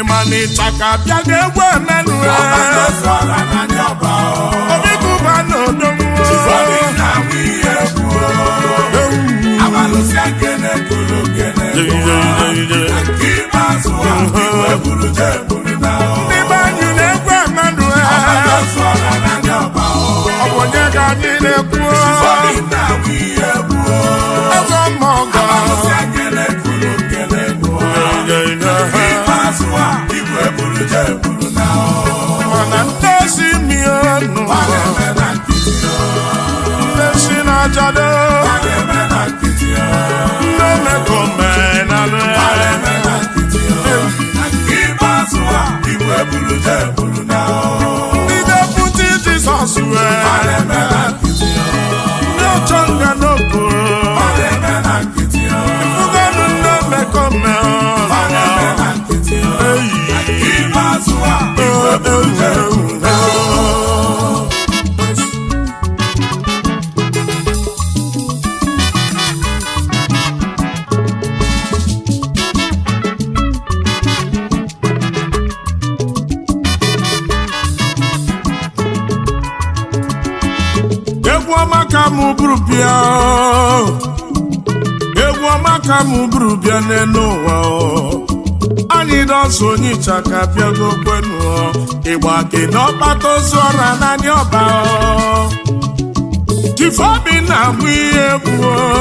mana ịchaka bịa ga-egwu emenụ obi kụba na odonwo ndị be anyị na-egwu emenụ ọ bụ onye ka anyị na-ekwu ego mmọgọ mana ndị si mienụ ndị si na-ajado ndị omekomenalụ ndị deputi jizọs wee ndị ọchọ nga n'okporo ifugonu ndị omekomenalụ egwu ọma ka mụ bụrụ bịa egwu ọma ka mụ bụrụ bịa n'elu ụwa anyị dọsụ onye ịchaka bịago kwenu ịgba gị n'ọkpata ozu ọra n'anya ọba tifeobi na-amụ ihe egwu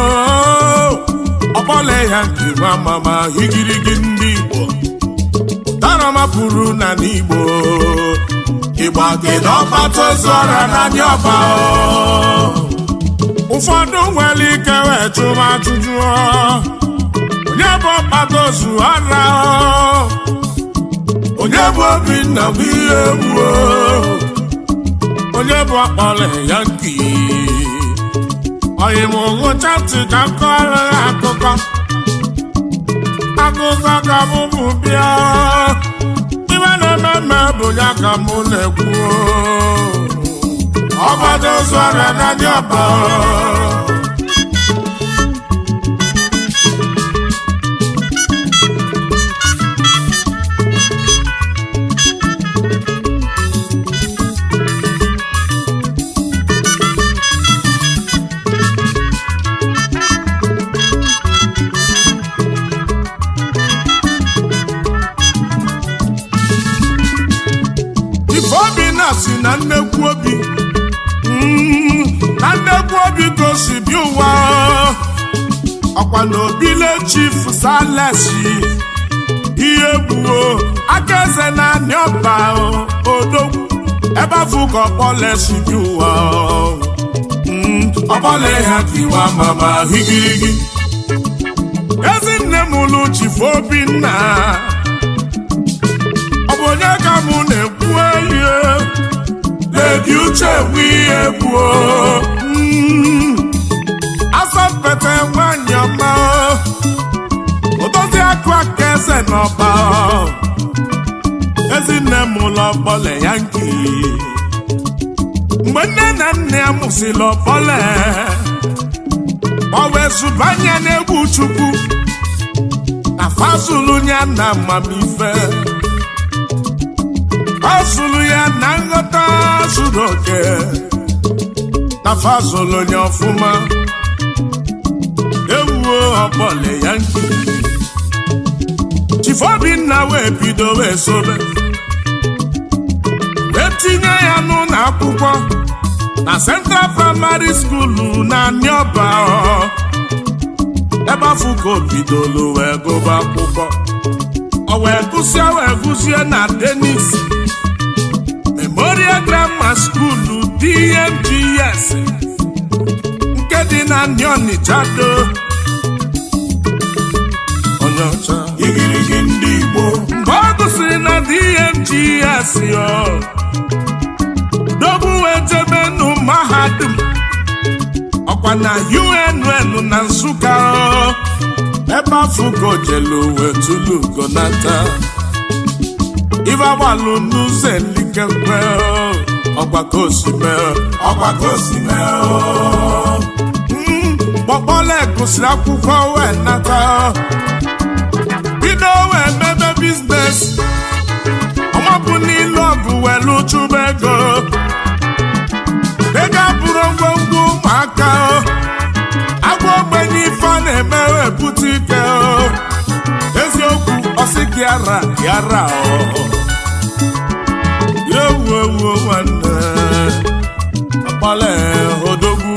ọkpọle ya nke nwa mama higirigi ndị igbo darama pụrụ na n'igbo ịgba gị n'ọkpata ozu ọra n'anya ọba ụfọdụ nwere ike wee jụrụ ajụjụ onye bụ ọkpata ozu ọra onye bụ obinna bụ ihe egwu onye bụ akpọrọ ya nki oyi m ngụcha ntị ka m kọrọ ya akụkọ akụkọ ka m bụ bịa ibe na-eme mme bụ ya ka mụ na-ekwu ọgbada ozu ọrịa n'anya ọba ifeobi na si na nnekwu obi Mm, na nnekwu obi gosi bi ụwa ọkwa na obile chief salesi ihe gbuo aka eze na anị ọba odogwu ebe afụ ka ọkpọlesi bi ụwa Mm, ọkpọle ha kiwa mama higirigi ezinne m lụ chief obinna ọ bụ onye ka mụ na-ekwu elie na-ebi uche nwe ihe gbuo asọmpete nwanyị ọma ụdozi akụ aka eze n'ọba ezinne m ụlọ ọkpọle ya nke mgbe nne na nna ya mụsịrị ọkpọle ọ wee zụbanye n'egwu chukwu na fazulu ya na amamife ọ zụrụ ya na nghọta zuru oke na fazụlụ onye ọfụma ewuo ọkpọle ya nke chifobinna wee bido wee sobe wee tinye ya n'ụlọ akwụkwọ na central primary school na nịọba ebe afọ ka o bidolu wee gụba akwụkwọ ọ wee gụsie wee gụsie na denis memorial grammar school dmgs nke dị na ndị ọnịcha do onye ọcha igirigi ndị igbo mgbe ọ gụsịrị na dmgs yo dobu wee jebe nụ mahadum ọkwa na unn na nsụka o. ebe afụgo jelu wee tulu gonata ife agbalụ n'ụzọ elikekwe ọgbakọ osime ọgbakọ osime kpọkpọla gụsịrị akwụkwọ wee nata bido wee mebe biznes ụmụaka agwa ogbenye ife a na-eme ebute ike eziokwu ọsị gị ara yara ewu ewu nwanne ọkpọle odogwu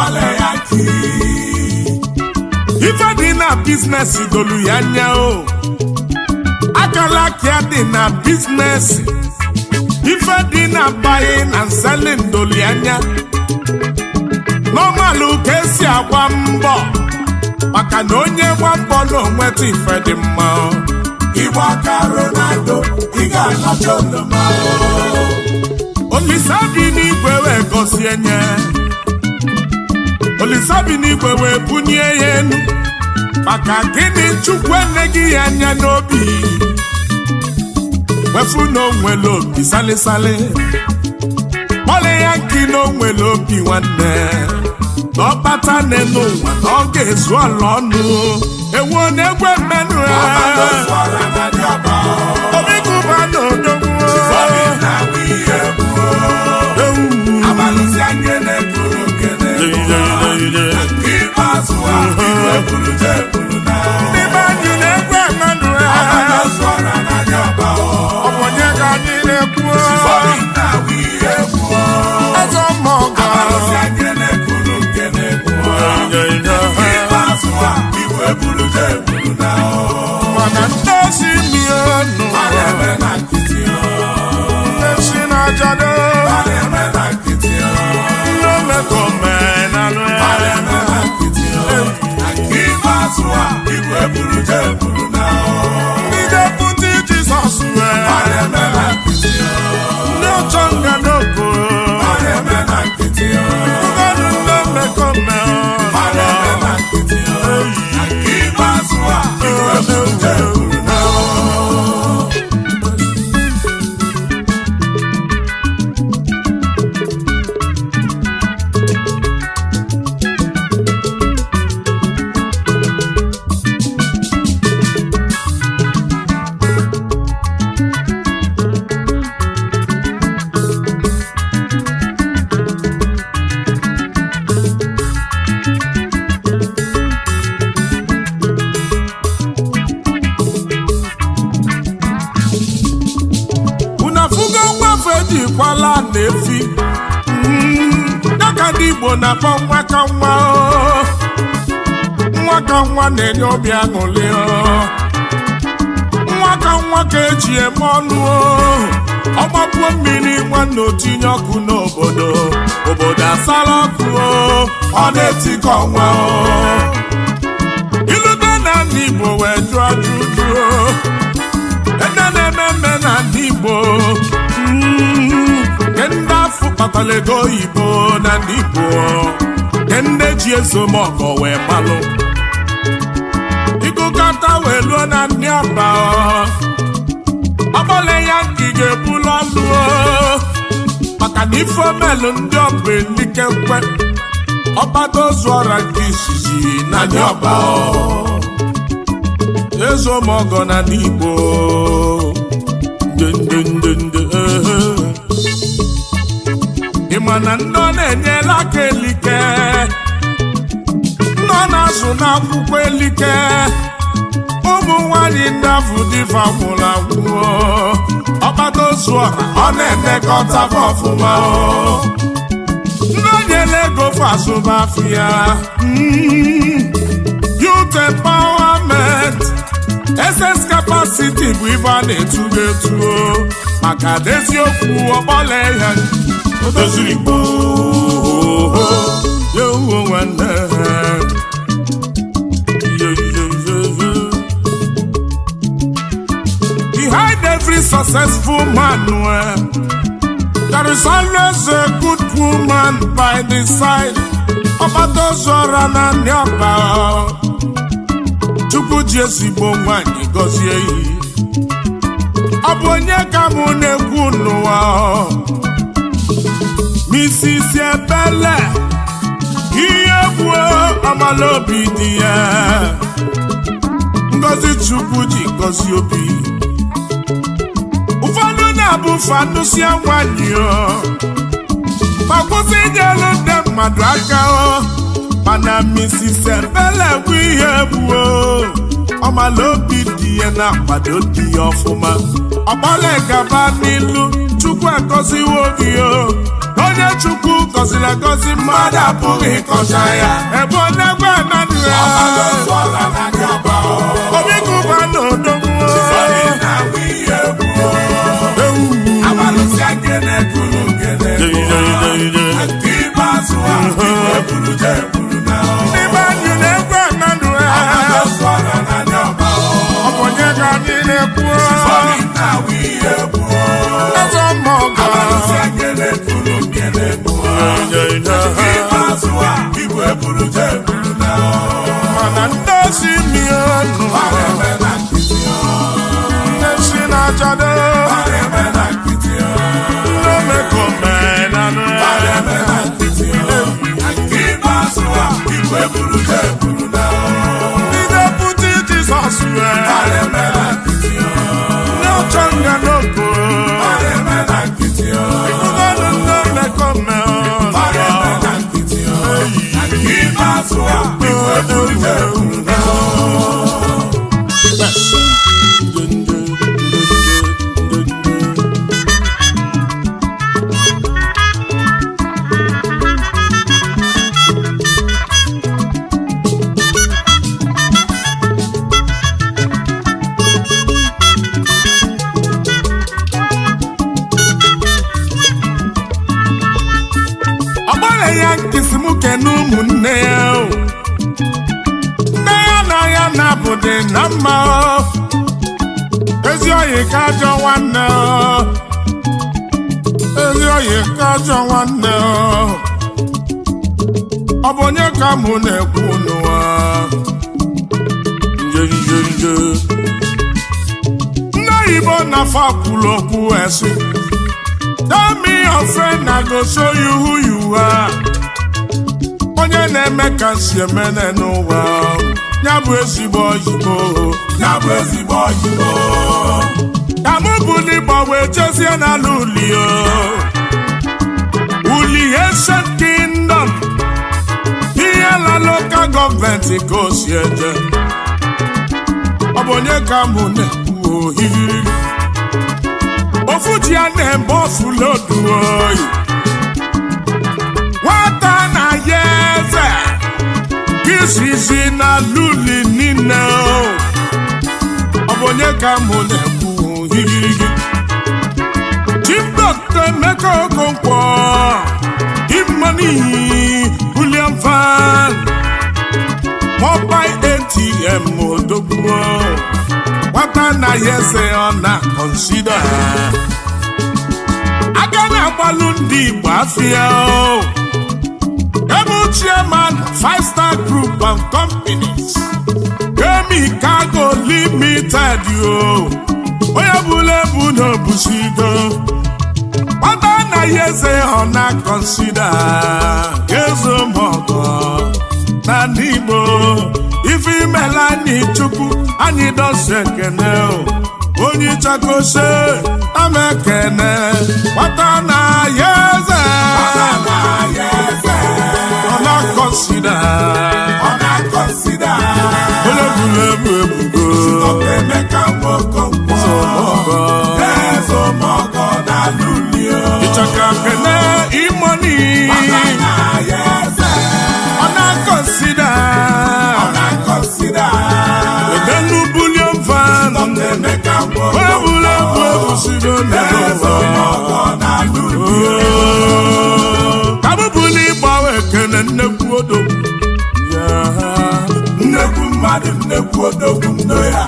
ife dị na biznes dolu ya anya o akala aka dị na biznes ife dị na buying and selling dolu ya anya n'ọmalụ ka esi agba mbọ maka na onye gba mbọ na onweta ife dị mma Igba aka Ronaldo, ị ga-anọcha oloma. olisa bi n'igwe wee gọzie nye olisa bi n'igwe wee bunye ya enu maka gịnị chukwu eneghị ya anya n'obi wefu na onwere obi salisali kpọle ya nkị na onwere obi nwanne na ọkpata n'elu ụwa na ọ ga-ezu ọla ọnụ ewu na-egwe mmenụ ya Ozu ọra na dị ọba. obi gụba na odogwu Obi na-awụ ihe gbuo. Abalịsị nkene kwuru nkene gbuo. Nke ikpeazụ a, igwe kwuru je kwuru na. ndị be anyị na-egwe mmenụ ya Ozu ọra na dị ọba. ọ bụ onye ka anyị na-ekwu Obi na-awụ ihe gbuo. eze mmụọ Abalịsị nkene kwuru nkene gbuo. Nke ikpeazụ a, igwe kwuru je kwuru na. mana ndị osi mienu A na-eme na nkịtị o. ndị si na-ajado A na-eme na nkịtị o. ndị omekomenalụ A na-eme na nkịtị o. Nke ikpeazụ a, igwe kwuru je kwuru na. ndị deputi jizọs wee A na-eme na nkịtị o. ndị ọchọ nga n'oko A na-eme na nkịtị o. ụfọdụ ndị omekome A na-eme na nkịtị o. Nke ikpeazụ a, igwe kwuru je kwuru na. unu afụgo nwafe jikwala na-efi Mm, dịka ndị igbo na-akpọ nwa ka nwa o. nwa ka nwa na-enye obi aṅụrị o. nwa ka nwa ka eji eme ọnụ o. ọgbapuo mmiri nwanne otinye ọkụ n'obodo obodo asala ọkụ o. ọ na-etikọ nwa o. ilute na ndị igbo wee jụọ ajụjụ o. ede na-eme mme na ndị igbo mm, nke ndị afọ kpatara ego oyibo na ndị igbo nke ndị ji ezomọkọ wee malụ ịgụkọta wee luo na ndị ọba ọgbọle ya nke ị ga-ebulu ọlụ o. maka na ife omelụ ndị ọba elikekwe ọgbado ozu ọra nke izizi na ndị ọba o. ezomọgọ na n'igbo ndendendende ehe. ị ma na ndị ọ na-enyela aka elike ndị ọ na-azụ n'akwụkwọ elike ụmụ nwanyị ndị afụ dịfa nwụrụ anwụ ọkpata ozu ọha ọ na-emekọta fa ọfụma o. ndị o nyela ego fa azụmafịa Mm. youth empowerment ss capacity bụ ife a na-etugo etuo maka deziokwu ọgbọla ya doziri gboo ya uwe nwanne Yo, yo, yo, yo. behind every successful man well, there is always a good woman by the side ọbadozora na ndị ọba chukwu ji ezigbo nwanyị gọzie iyi ọ bụ onye ka mụ na-ekwu n'ụwa Mrs. Ebele ihe gbuo amala obi dị ya ngozi chukwu ji gọzie obi ụfọdụ na-abụ fanụsia nwanyị o ma kwụsị inyelu ndị mmadụ aka o mana Mrs. Ebele bụ ihe gbuo ọmala obi dị ya na-akwado di ya ọfụma ọgbala gaba n'ilu Chukwu agọziwo gị o onye Chukwu gọziri agọzi mmadụ apụghị ịkọcha ya ebe ọ na-egwe ananụ ya obi gụba na odogwu n'ime anyị na-egwe ananụ ya ọ bụ onye ka anyị na-ekwu eze mmụọ mana ndị osi mienu ndị si na-achado ndị omekomenanụ ndị deputi Jizọs wee ndị ọchọ nga n'oko ụgọdụ ndị omekome ọ gbara ya nkịsị m kene ụmụnne ya o. nne ya na ya na-abụdị na mma o. ezi oyi ka ajọ nwanne o. ezi oyi ka ajọ nwanne o. ọ bụ onye ka mụ na-ekwu n'ụwa nje nje nje ndị oyibo na-afọ kwuru okwu esi Tell me your friend, I go show you who you are. Onye na-eme ka si emene n'ụwa ya bụ ezigbo oyibo Ya bụ ezigbo oyibo ka mụ bụ n'ịgba wee jezie n'ala uli o uli ancient kingdom ihe la lokal gọọmenti ka o si eje ọ bụ onye ka mụ na-ekwu ohiri ofu ji ya na-eme ofu lodu oyi nwata na ya eze izizi na luli niile o ọ bụ onye ka mụ na-ekwu higirigi Chief Dr. Emeka Okonkwo Imani William Van Mobile ATM Odogwu nwata na ya eze ọ na-akọnsida aga na-agbalụ ndị Igbo afịa o Emu chairman five star group and companies Emi Cargo Limited yo onye bụla ebu n'obusido nwata na ya eze ọ na-akọnsida ezo mọgọ na ndị Igbo ife imela anyị chukwu anyị dosi ekene o onye chakose ama ekene nwata na ya eze ọ na-akọnsida ọ na-akọnsida onye bụla ebu ebugo Emeka Nwokonkwo mọgọ Ezomọgọ na Lulio ịchaka kene imoni na ya eze ọ na-akọnsida ọ na-akọnsida edenu bulion van Emeka onye Nwokonkwo bụla ebu ebusido n'ụwa Ezomọgọ na Lulio ka m bụla ịgbawa ekene nnekwu odo nnekwu mmadụ nnekwu odogwu nno ya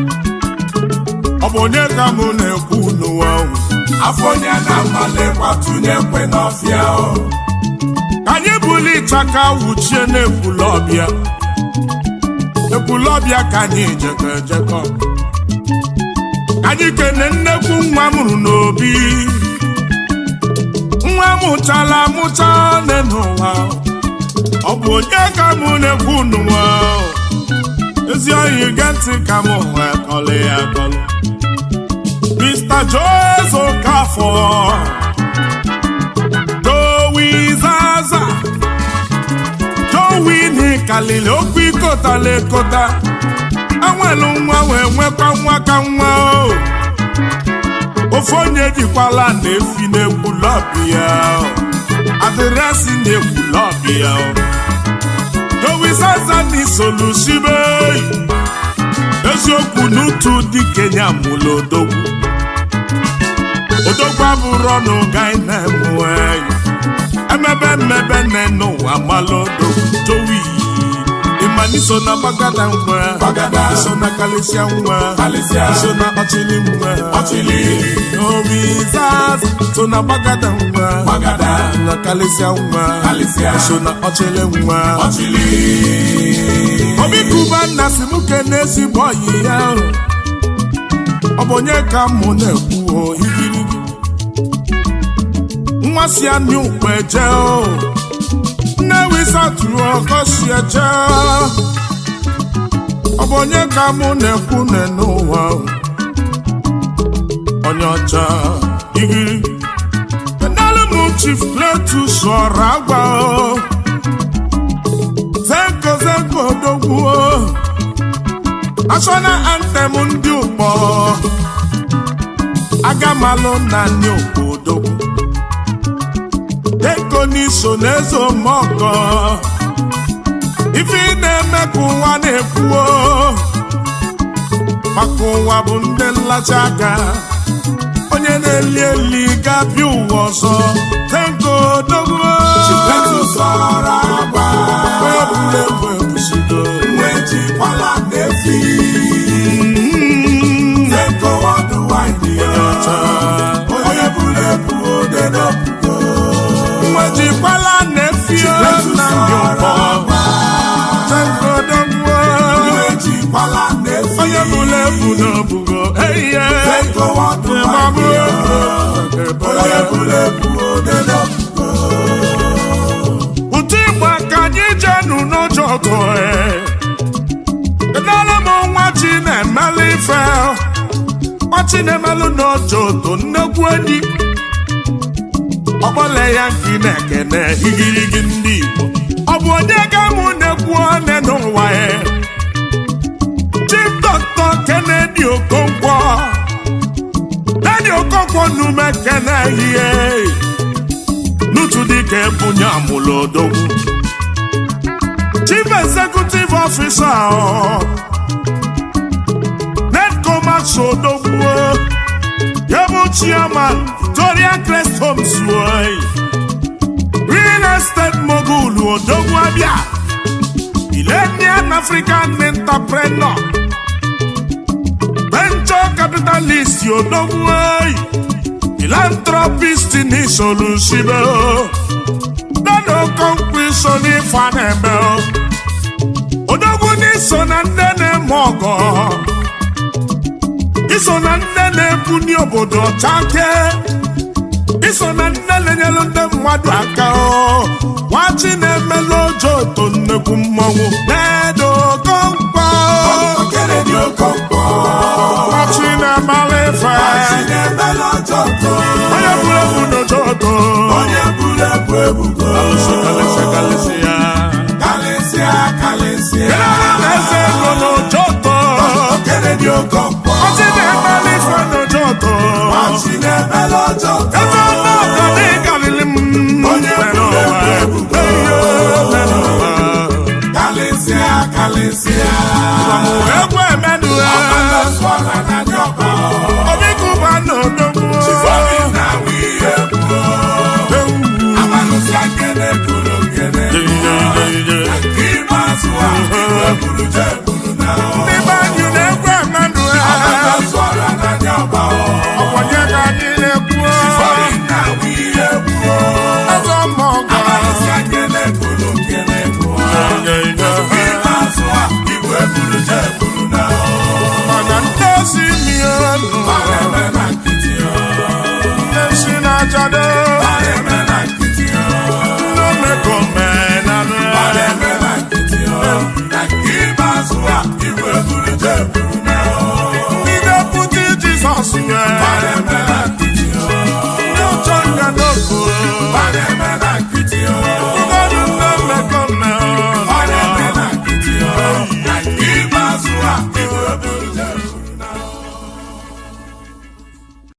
ọ bụ onye ka mụ na-ekwu n'ụwa ahụ afọ onye na-amalekwa tụnye kwe n'ọfịa o ka anyị bụla ịchaka wuchie n'ekwulọbịa ekwulọbịa ka anyị jekọ ejekọ Ka anyị kene nnekwu nwa mụrụ n'obi nwa mụchala amụcha nne n'ụwa ọ bụ onye ka mụ na-ekwu n'ụwa ezi oyi ge ntị ka mụ wee kọlị ya akọlị Mr. Jose Okafor Joey wini kalili okwu ikotala ekota enwelu nwa wee nwekwa nwa ka nwa o ofe onye jikwala na-efi n'ekwulọbi ya o. adịrịasị na-ekwulọbi ya o. dowisazani solusibe eziokwu n'utu dị kenya mụlụ odogwu odogwu abụrụ ọnụ gai na-emue emebe mmebe nne n'ụwa malụ odogwu towi ịmaniso na gbagada nwa Gbagada. iso na kalisia nwa Kalịsịa. iso na ọchịlị nwa Ọchịlị. obi zaz so na gbagada nwa Gbagada. na kalisia nwa Kalịsịa. iso na ọchịlị nwa ọchịlị obi kuba nna si m kene ezigbo ọyị ya o. ọ bụ onye ka mụ na-ekwu o igirigi nwa si anyị ukpe je o nne wisa tụrụ ọkọ si eje ọ bụ onye ka mụ na-ekwu ne n'ụwa o. onye ọcha igirigi enelu m chief Cletus ọra agwa o zenko zenko odogwu national anthem ndị ụkpọ agamalụ na ndị ụkpọ odogwu deko n'iso n'eze omọgọ ife ị na-eme ka ụwa na-ekwuo maka ụwa bụ ndị nlacha aka onye na-eli eli ga-abịa ụwa ọzọ zenko odogwu Chineke sọrọ agwa onye bụla egwu ebusigo nwejikwala n'efi Zenkowa the wine ya onye buru ebu ode n'opugo nwejikwala na-efio Chineke na ndị sọrọ ụkpọ agwa tengodogwo nwejikwala n'efi onye bụla ebu n'obugo eiye Zenkowa the ịmabụ wine ya onye buru ebu ode n'opugo ụtụ igba ka anyị jenu n'ụjọ ọgụ edala m nwa chi na-emelụ ife nwa chi na-emelụ n'ụjọ oto nnekwu enyi ọgbọle ya nke na-ekene igirigi ndị Igbo ọ bụ onye ga-amụ na-ekwu one n'ụwa ya Chief Dr. Kennedy Okonkwo Kennedy Okonkwo nume kene ihe n'otu dịka ebunye amụlụ odogwu chief executive officer ọ, nedco max odogwu ya bụ chairman victoria crest homes oyi. real estate mogul odogwu abịa millennium african entrepreneur venture capitalist odogwu oyi. philanthropist ni solusibe o nana okonkwo iso n'ife a na-eme o odogwu n'iso na ndị na-eme ọgọ iso na ndị na-ebuni obodo ọchake iso na ndị na-enyelu ndị mmadụ aka o nwachi na-emelu ojo oto nnekwu mmọnwụ na-edo okonkwo Kennedy Okonkwo nwachi na-emala ife Chinemela Joko onye bụrụ ebu n'ojo oto onye buru ebu ebugo kalịsịa kalịsịa kalịsịa kalịsịa eze ego n'ụjọtọ Kennedy Okonkwo ọchị na-emeli ife n'ụjọtọ Chinemela Joko eze ọnụọgọ dị galili m Onye mere buru ụwa. ebu ebugo. Eyo, mere ụwa. kalịsịa kalịsịa Ọmụ egwu emedu ya. Ọkpọlọsọra na ndị ọba Obi kụba n'odogwu. Chifọdụ na nwunye kwuo Amalụsị akene kuru nkene Nke ikpeazụ a iwe buru je buru na Ndị be anyị na-egwu emedu ya. Ọkpọlọsọra na ndị ọba Ọkwanye ka anyị na-ekwu. Chifọdụ na nwunye kwuo Eze ọma ọgọ. Amalụsị akene kuru nkene kwuo Nke ikpeazụ a iwe buru je buru na Mana ndị ozi mi enu. Eme na nkịtị ya Ndị si n'ajado. Eme na nkịtị ya Ndị omekomenanụ ya. Eme na nkịtị ya Na nke ikpeazụ a iwe buru je buru na Ndị deputy Jesus ya.